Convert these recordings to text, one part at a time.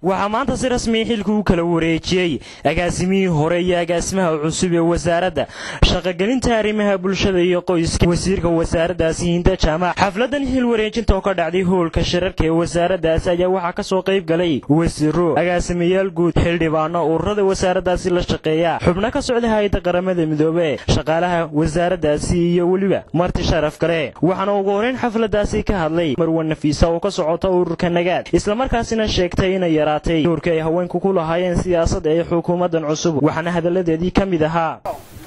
waxaa maanta si rasmiya xilka u kala wareejiyey agaasimihii hore iyo agaasimaha cusub ee wasaaradda shaqogelinta arrimaha bulshada iyo qoyska wasiirka wasaaraddaasi hinda jaamac xafladan xil wareejinta oo ka dhacday hoolka shirarka ee wasaaraddaasi ayaa waxaa ka soo qayb galay wasiiro agaasimayaal guud xildhibaano ururada wasaaraddaasi la shaqeeya xubno ka socda hay-adda qaramada midoobe shaqaalaha wasaaraddaasi iyo weliba marti sharaf kale waxaana ugu horeyn xafladaasi ka hadlay marwan nafiisa oo ka socota ururka nagaad islamarkaasina sheegtay inay yaraatay doorka ay haweenku ku lahaayeen siyaasadda ee xukuumaddan cusub waxaana hadalladeedii ka mid ahaa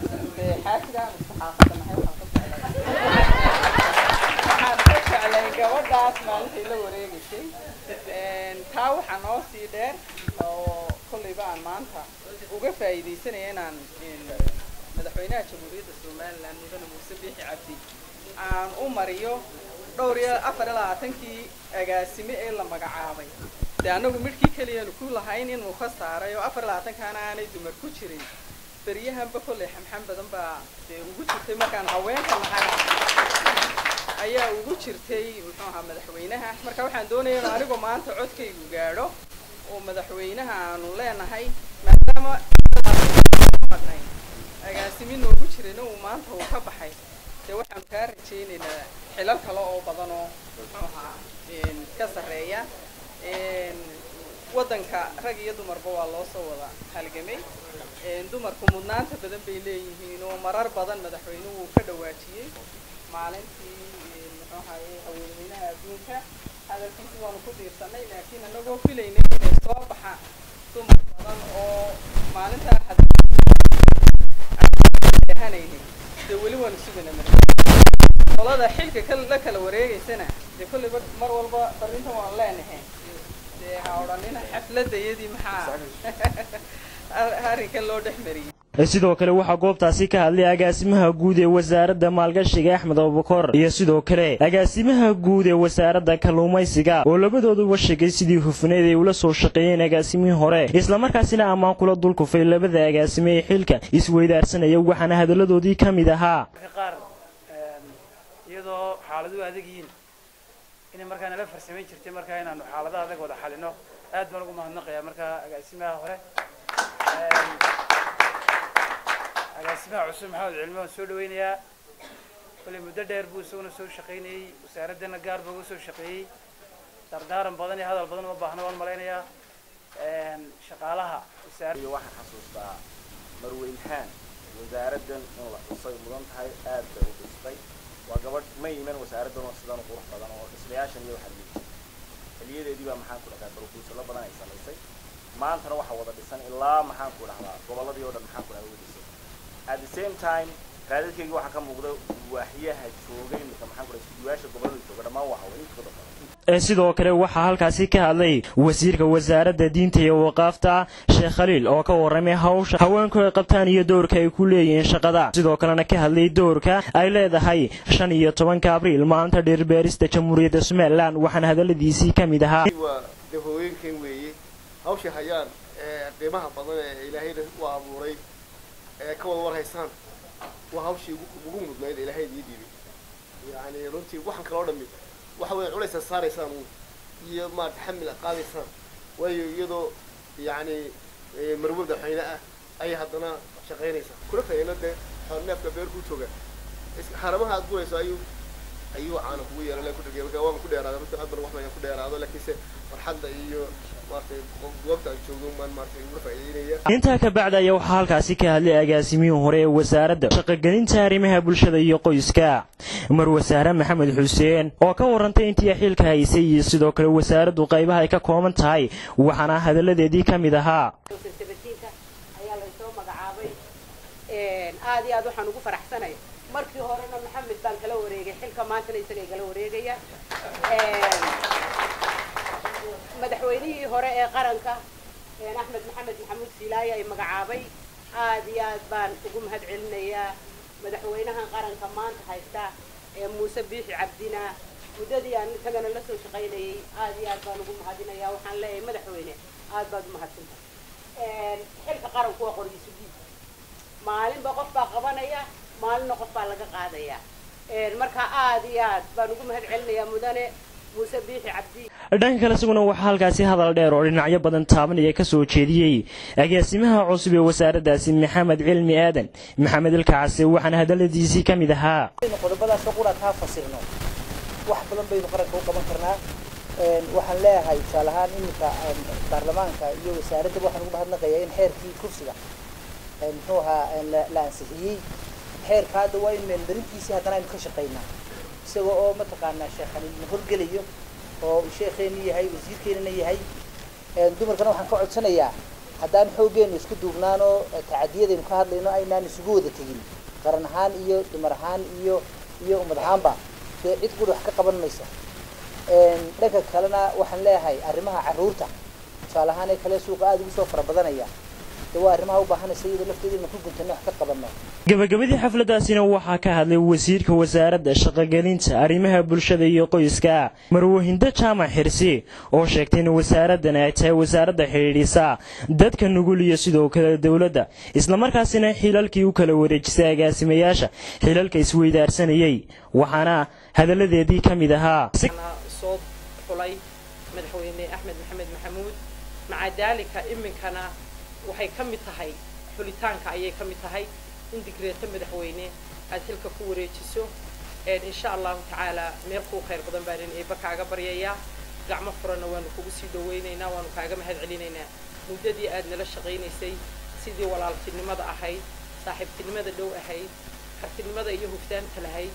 gabadhaas maalintay la wareegaysay taa waxaa noo sii dheer oo kollayba aan maanta uga faa'iidaysanaya inaan madaxweynaha jamhuuriyadda somalilan mudane muuse biixi cabdi aan u mariyo dhowr iyo afar iyo labaatankii agaasime ee la magacaabay dee annagu midhkii keliyanu ku lahayn inuu ka saaray oo afar iyo labaatankaana aanay dumar ku jirin beryahanba kollay xamxam badan baa dee ugu jirtay markaan haweenka nahay ayaa ugu jirtay muxuu ahaa madaxweynaha marka waxaan doonaya inu anigu maanta codkaygu gaadho oo madaxweynaha aanu leenahay maadaama madnay agaasimi noogu jirayna uu maanta uu ka baxay dee waxaanu kaa rajaynaynaa xilal kale oo badan oo muxuu ahaa ka sarreeya waddanka rag iyo dumarba waa loo soo wada halgamay dumarku mudnaanta badan bay leeyihiin oo marar badan madaxweynuhu uu ka dhawaajiyey maalintii muxuu ahaye haweenweynaha adduunka hadalkiisi waanu ku diirsanay laakiin anagoo filaynay inay soo baxaan dumar badan oo maalintaa hanaynay dee weli waanu sugana qolada xilka la kala wareegaysana dee kollayba mar walba barrintan waan leenahay dee ha odhanina xafladayadii maxaa arrinkan loo dhex mariyey sidoo kale waxaa goobtaasi ka hadlay agaasimaha guud ee wasaaradda maalgashiga axmed abubakor iyo sidoo kale agaasimaha guud ee wasaaradda kalluumaysiga oo labadooduba sheegay sidii hufneed ay ula soo shaqeeyeen agaasimihii hore islamarkaasina ammaan kula dulkufay labada agaasime ee xilka isweydaarsanaya waxaana hadalladoodii ka mid ahaa qaar iyadoo xaaladuhu adag yihiin inay markaa nala farsamayn jirtay markaa inaanu xaaladaha adag wada xalino aad baan ugu mahadnaqayaa markaa agaasimaha hore agaasimaha cusub maxamed cilmi waan soo dhawaynayaa kollay muddo dheer buu isaguna soo shaqaynayey wasaaraddana gaar buu uga soo shaqeeyey dardaaran badan iyo hadal badan uma baahna waan malaynayaa shaqaalaha iyo waxaan xasuustaa marweynhaan wasaaraddan in la xusay mudan tahay aad bay u dhistay waa gabadh ma iman wasaaraddan oo sidan qurux badan oo dhismayaashan iyo waxaa liitay xiliyadeedii baa maxaan ku dhahdaa barfuusalo badan ay samaysay maantana waxaa wada dhisan ilaa maxaan ku dhahdaa gobolladii oo dhan maxaan ku dhahdaa way dhisay at the same time raadadkayga waxaa ka muuqda waaxyaha joogay imika maxaan ku dhahay iskuduwaasha gobollada jooga dhammaan waa haweenintooda badan sidoo kale waxaa halkaasi ka hadlay wasiirka wasaaradda diinta iyo waqaafta sheekh khaliil oo ka warramay hawsha haweenku ay qabtaan iyo doorka ay ku leeyihiin shaqada sidoo kalena ka hadlay doorka ay leedahay shan iyo tobanka abriil maalinta dhirbeerista jamhuuriyadda somalilan waxaana hadalladiisii ka mid ahaa waa de hooyeenkan weeye hawsha hayaan qiimaha badan ee ilaahayna u abuuray ee ka wada war haysaan waa hawshii ugu mudnayd ilaahay idii dhiibay yani runtii waxaan kaloo dhami waxa weya culaysa saaraysaan iyo maarata xamil qaadaysaan waayo iyadoo yani marwe madaxweyne ah ayay haddana shaqaynaysaa kula kayana dee neefka beer ku jooga haramaha aad gurayso ayuu ayuu caana kugu yeelan ku dhagay marka waaba ku dheeraada runtii aad ban wax badan ku dheeraado laakiinse farxadda iyo intaa ka bacda ayaa waxaa halkaasi ka hadlay agaasimihii hore ee wasaaradda shaqogelinta arrimaha bulshada iyo qoyska marwasaare maxamed xuseen oo ka warrantay intii xilka haysay iyo sidoo kale wasaaraddu qaybaha ay ka kooban tahay waxaana hadalladeedii ka mid ahaa ayaa laysoo magacaabay aad iyo aad waxaan ugu faraxsanay markii horena maxamed baan kala wareegay xilka maantana isagay kala wareegaya madaxweynihii hore ee qaranka axmed maxamed maxamuud siilaaye ay magacaabay aad iyo aad baan ugu mahad celinayaa madaxweynahan qaranka maanta haysta ee muuse biixi cabdina muddadii aan isagana la soo shaqaynayay aad iyo aad baan ugu mahadinayaa waxaan leeyahay madaxweyne aad baad umahadsanta xilka qaranku waa qorgiisu dhiib maalinba qof baa qabanaya maalinna qof baa laga qaadaya marka aad iyo aad baan ugu mahad celinayaa mudane muuse biixi cabdi dhanka kale isaguna waxaa halkaasi hadal dheer oo dhinacyo badan taabanaya ka soo jeediyey agaasimaha cusub ee wasaaraddaasi maxamed cilmi aadan maxamed ilkacase waxaana hadalladiisii ka mid ahaa qodobadaasoo quraad haa fasirno wax badan baynu qaranka u qaban karnaa waxaan leeyahay tusaale ahaan iminka baarlamaanka iyo wasaaradda waxaan ugu mahadnaqayaa in xeerkii kursiga muxuu ahaa la ansixiyey xeerka hadda waa in meelmarintiisii haddana aynu ka shaqaynaa isaga oo mataqaanaa sheekh khaliilna horgelayo oo uu sheekheena yahay wasiirkeenana yahay dumarkana waxaan ka codsanayaa haddaan xooggeenu isku duubnaan oo tacadiyadaynu ka hadlayno aynaan isugu wada tegin qaran ahaan iyo dumar ahaan iyo iyo ummad ahaanba dee cid quri wax ka qaban maysa dhanka kalena waxaan leeyahay arrimaha carruurta tusaale ahaan ee kale suuqa aada ugu soo fara badanaya de waa arrimaha u baahanaysa iyadoo lafteeda inu ku guntano wax ka qabanno gabagabadii xafladaasina waxaa ka hadlay wasiirka wasaaradda shaqogelinta arrimaha bulshada iyo qoyska marwahindo jaamac xirsi oo sheegtay in wasaaraddan ay tahay wasaaradda xidhiidhisa dadka nugul iyo sidoo kale dowladda islamarkaasina xilalkii u kala wareejisay agaasimayaasha xilalka isweydaarsanayey waxaana hadalladeedii ka mid ahaa soo xulay madaxweyne axmed maxamed maxamuud maca daalika iminkana waxay ka mid tahay xulitaanka ayay ka mid tahay in digreeto madaxweyne aad xilka ku wareejiso insha allahu tacaala meel kuu khayr badan baanin eeba kaaga baryayaa gacmo furanna waanu kugu sii dhawaynaynaa waanu kaaga mahad celinaynaa muddadii aad nala shaqaynaysay sidii walaaltinimada ahayd saaxiibtinimada dhow ahayd kartinimada iyo huftaanta lahayd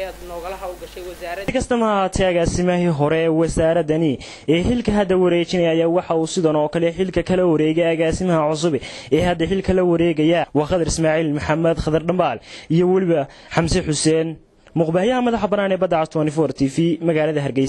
si kastama ahaatee agaasimahii hore ee wasaaradani ee xilka hadda wareejinaya ayaa waxa uu sidan oo kale xilka kala wareegay agaasimaha cusub ee hadda xilka la wareegaya waa khadar ismaaciil maxamed khadar dhambaal iyo weliba xamse xuseen muqbahyaha madaxa bannaan ee badda cas t v magaalada hargeysa